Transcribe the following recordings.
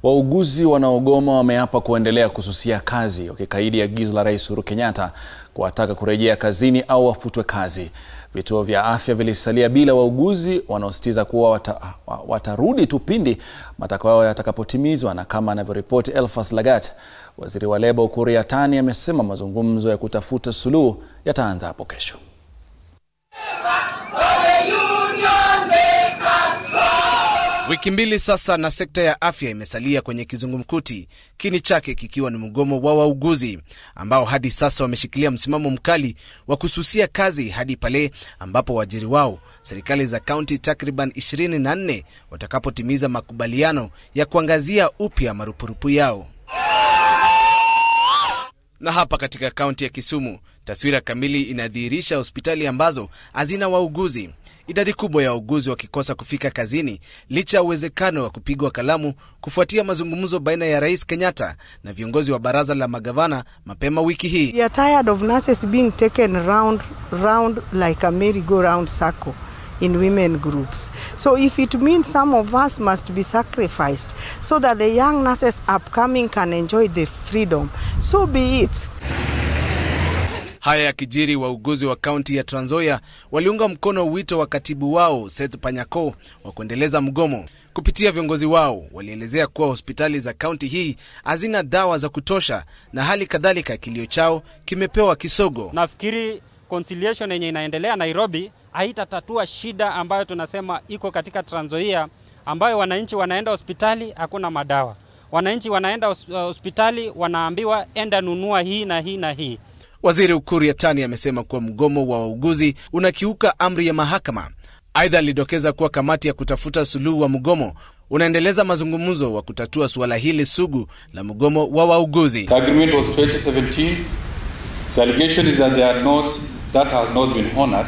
Wauguzi wanaogoma wameapa kuendelea kususia kazi wakikaidi agizo la Rais Uhuru Kenyatta kuwataka kurejea kazini au wafutwe kazi. Vituo vya afya vilisalia bila wauguzi wanaosisitiza kuwa wata, watarudi tu pindi matakwa yao yatakapotimizwa, na kama anavyoripoti Elfas Lagat, waziri wa leba Ukur Yatani amesema mazungumzo ya kutafuta suluhu yataanza hapo kesho. Wiki mbili sasa na sekta ya afya imesalia kwenye kizungumkuti, kini chake kikiwa ni mgomo wa wauguzi ambao hadi sasa wameshikilia msimamo mkali wa kususia kazi hadi pale ambapo waajiri wao serikali za kaunti takriban 24 watakapotimiza makubaliano ya kuangazia upya marupurupu yao. Na hapa katika kaunti ya Kisumu, taswira kamili inadhihirisha hospitali ambazo hazina wauguzi, idadi kubwa ya wauguzi wakikosa kufika kazini licha ya uwezekano wa kupigwa kalamu kufuatia mazungumzo baina ya Rais Kenyatta na viongozi wa baraza la magavana mapema wiki hii. We are tired of nurses being taken round, round like a merry-go-round circle in women groups. So if it means some of us must be sacrificed so that the young nurses upcoming can enjoy the freedom, so be it. Haya yakijiri, wauguzi wa kaunti ya Trans Nzoia waliunga mkono wito wa katibu wao Seth Panyako wa kuendeleza mgomo. Kupitia viongozi wao, walielezea kuwa hospitali za kaunti hii hazina dawa za kutosha na hali kadhalika kilio chao kimepewa kisogo. Nafikiri conciliation yenye inaendelea Nairobi haitatatua shida ambayo tunasema iko katika Trans Nzoia, ambayo wananchi wanaenda hospitali hakuna madawa, wananchi wanaenda hospitali wanaambiwa enda nunua hii na hii na hii. Waziri Ukur Yatani amesema kuwa mgomo wa wauguzi unakiuka amri ya mahakama. Aidha, alidokeza kuwa kamati ya kutafuta suluhu wa mgomo unaendeleza mazungumzo wa kutatua suala hili sugu la mgomo wa wauguzi. The agreement was 2017. The allegation is that they are not, that has not been honored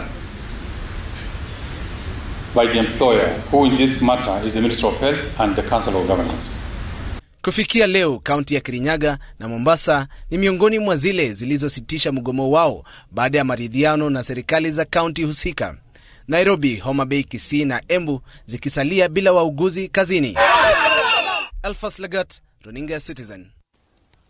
by the employer, who in this matter is the Minister of Health and the Council of Governors. Kufikia leo kaunti ya Kirinyaga na Mombasa ni miongoni mwa zile zilizositisha mgomo wao baada ya maridhiano na serikali za kaunti husika. Nairobi, Homa Bay, Kisii na Embu zikisalia bila wauguzi kazini. Alphas Lagat, runinga ya Citizen.